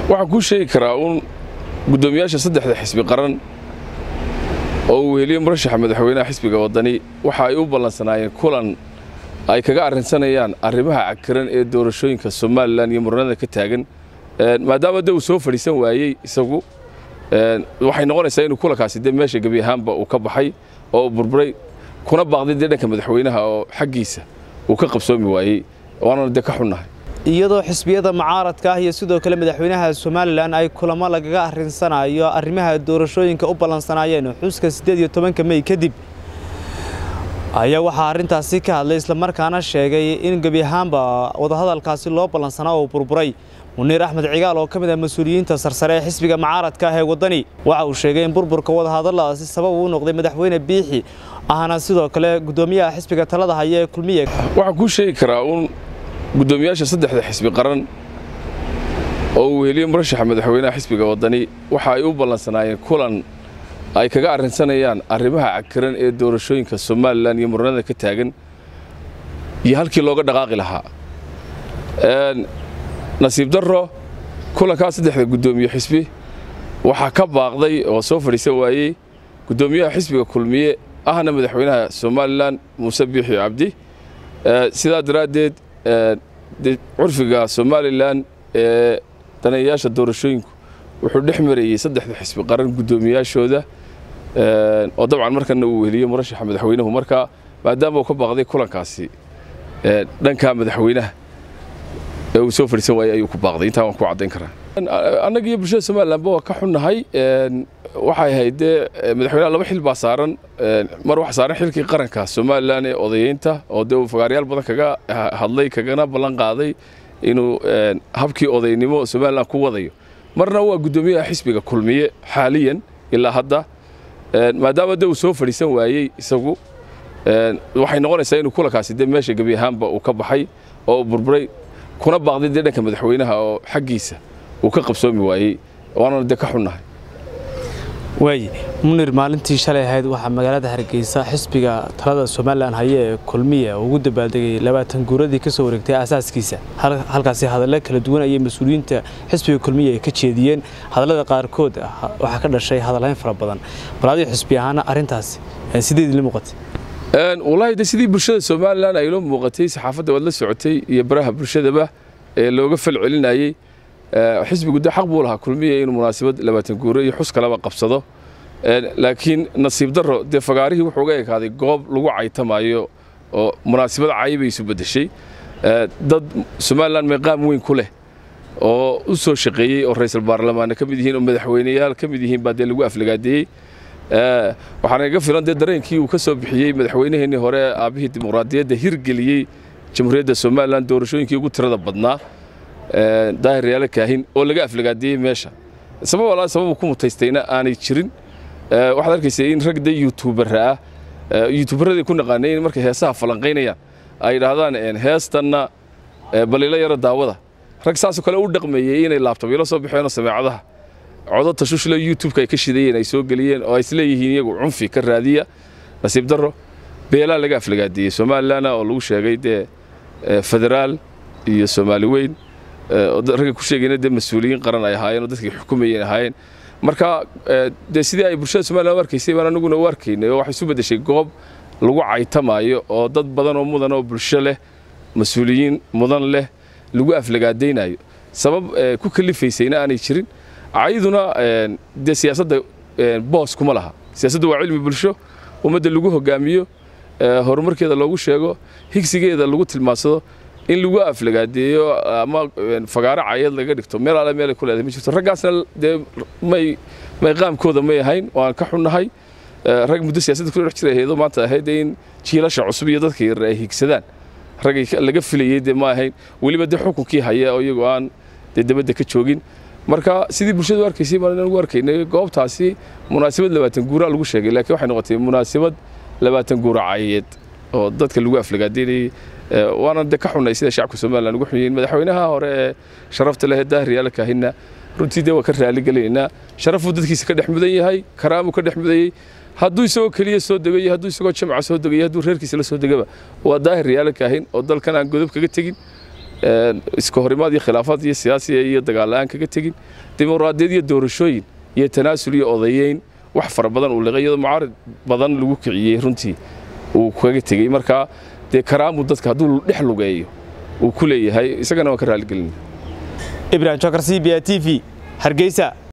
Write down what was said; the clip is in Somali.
waxaan kuu sheegi karaa uun guddoomiyaasha saddexda xisbi qaran oo uu weheliye murashaxa madaxweynaha xisbiga waddani waxa ay u ballansanaayeen kulan ay kaga arrinsanayaan arrimaha cakiran ee doorashooyinka somalilan iyo muranada ka taagan maadaama de uu soo fadhiisan waayey isagu waxay noqonaysaa inuu kulankaasi de meesha gebi ahaanba uu ka baxay oo burburay kuna baaqday dee dhanka madaxweynaha oo xaggiisa uu ka qabsoomi waayey waanana de ka xunnahay iyadoo xisbiyada mucaaradka ah iyo sidoo kale madaxweynaha somalilan ay kulamo lagaga arrinsanayo arrimaha doorashooyinka u ballansanaayeen xuska siddeed iyo tobanka mey kadib ayaa waxaa arrintaasi ka hadlay islamarkaana sheegay in gebi ahaanba wadahadalkaasi loo ballansanaa oo burburay muniir axmed cigaal oo ka mid ah mas-uuliyiinta sarsare ee xisbiga mucaaradka ah ee waddani waxa uu sheegay in burburka wadahadalladaasi sabab uu noqday madaxweyne biixi ahna sidoo kale guddoomiyaha xisbiga talada haya ee kulmiye waxaan kuu sheegi karaa uun guddoomiyaasha saddexda xisbi qaran oo uu weheliye murashaxa madaxweynaha xisbiga waddani waxa ay u ballansanaayeen kulan ay kaga arrinsanayaan arrimaha cakiran ee doorashooyinka somalilan iyo muranada ka taagan iyo halkii looga dhaqaaqi lahaa nasiib darro kulankaa saddexda guddoomiye xisbi waxaa ka baaqday oo soo fadhiisan waayey guddoomiyaha xisbiga kulmiye ahna madaxweynaha somalilan muuse biixi cabdi sidaa daraaddeed curfiga somalilan ee daneeyayaasha doorashooyinku wuxuu dhex marayey saddexda xisbi qaran guddoomiyaashooda oo dabcan markana uu weheliye murashaxa madaxweynuhu marka maadaama uu ka baaqday kulankaasi dhanka madaxweynaha ee uu soo fadhiisan waayey ayuu ku baaqday intaa waan ku caddayn karaa annaga iyo bulshada somalilanba waa ka xunnahay waxay ahayd dee madaxweynaha laba xil baa saaran mar waxa saaran xilkii qaranka somalilan ee odayeynta oo dee uu fagaaryaal badan kaga hadlay kagana ballan qaaday inuu habkii odaynimo somalilan ku wadayo marna waa guddoomiyaha xisbiga kulmiye xaaliyan ilaa hadda maadaama de uu soo fadhiisan waayey isagu waxay noqonaysaa inuu kulankaasi de meesha gebi ahaanba uu ka baxay oo uu burburay kuna baaqday dee dhanka madaxweynaha oo xaggiisa uu ka qabsoomi waayey waanana de ka xunnahay waaye munir maalintii shalay ahayd waxaa magaalada hargeysa xisbiga talada somalilan haye ee kulmiya ugu dabaaldegay labaatan guuradii ka soo wareegtay aasaaskiisa halkaasi hadallo kala duwan ayay mas-uuliyiinta xisbiga kulmiya ay ka jeediyeen hadallada qaarkood waxaa ka dhashay hadalhayn fara badan bal adiga xisbi ahaana arrintaasi sidee idinla muuqatay wallaahi de sidii bulshada somalilan ay loo muuqatay saxaafadda waad la socotay iyo baraha bulshadaba ee looga fal celinayey xisbigu de xaq buu lahaa kulmiya inuu munaasabad labaatan guuro iyo xus kalaba qabsado laakiin nasiib darro dee fagaarihii wuxuu uga ekaaday goob lagu caytamayo oo munaasabad cay bay isu beddeshay dad somalilan meeqaam weyn ku leh oo u soo shaqeeyey oo ra'iisul baarlamaanna ka mid yihiin oo madaxweyneyaal ka mid yihiin baa dee lagu aflagaadeeyey waxaana iga filan dee dareenkii uu ka soo bixiyey madaxweynaheennii hore aabbihii dimuqraadiyadda hirgeliyey jamhuuriyadda somalilan doorashooyinkii ugu tirada badnaa daahir yaala kaahin oo laga aflagaadeeyey meesha sabab walaa sababu ku mutaystayna aanay jirin waxaad arkaysa in rag de youtuberra ah youtuberradii ku naqaanay in markay heesaha falanqaynayaan ay yidhaahdaan heestanna balilo yaro daawada rag saasoo kale u dhaqmeeyey inay laabtobyalo soo baxeenoo sameecadaha codo tashushlo youtubeka ay ka shidayeen ay soo geliyeen oo ay isleeyihiin iyagu cunfi ka raadiya nasiib darro beelaa laga aflagaadeeyey somalilanna oo lagu sheegay dee federaal iyo soomaali weyn ragga ku sheegayna dee mas-uuliyiin qaran ay ahaayeen oo dadkii xukumayeen ahaayeen marka dee sidii ay bulshada somalilan u arkaysay baan anaguna u arkaynay oo waxay isu beddeshay goob lagu caytamaayo oo dad badan oo mudan oo bulsho leh mas-uuliyiin mudan leh lagu aflagaadaynayo sabab ku kalifaysayna aanay jirin cayduna dee siyaasadda boos kuma laha siyaasaddu waa cilmi bulsho ummadda lagu hogaamiyo horumarkeeda loogu sheego higsigeeda lagu tilmaansado in lagu aflagaadeeyo ama fagaaro cayad laga dhigto meel alle meelay ku leedahay ma jirto raggaasna dee may may qaamkooda may ahayn waan ka xunnahay rag muddo siyaasadda kula dhex jiray hayado maanta ahayd in jiilasha cusub iyo dadka yar ay higsadaan ragay laga filayey dee ma ahayn weliba dee xukunkii haya oo iyagoo aan dee dabadda ka joogin marka sidii bulshadu u arkaysay baan ugu arkaynay goobtaasi munaasabad labaatan guuraa lagu sheegay laakiin waxay noqotay munaasabad labaatan guura cayeed oo dadka lagu aflagaadeynayey waana de ka xunnay sida shacabka somalilan ugu xunyiin madaxweynaha hore ee sharafta leh daahir yaala kaahina runtii dee waa ka raaligelaynaa sharafuu dadkiisa ka dhex mudan yahay karaamuu ka dhex mudayey hadduu isagoo keliya soo degayo hadduu isagoo jamca soo degayo hadduu reerkiisa la soo degaba waa daahir yaala kaahin oo dalkan aan godob kaga tegin iska horimaad iyo khilaafaad iyo siyaasiya iyo dagaal-la'aan kaga tegin dimuqraadiyad iyo doorashooyin iyo tanaasul iyo odayeyn wax fara badan uu liqay iyadoo mucaarid badan lagu kiciyey runtii uu kaga tegey markaa dee karaamu dadka hadduu dhex lugeeyo uu ku leeyahay isagana waan ka raaligelina ibrahim jokar c b a t v hargeysa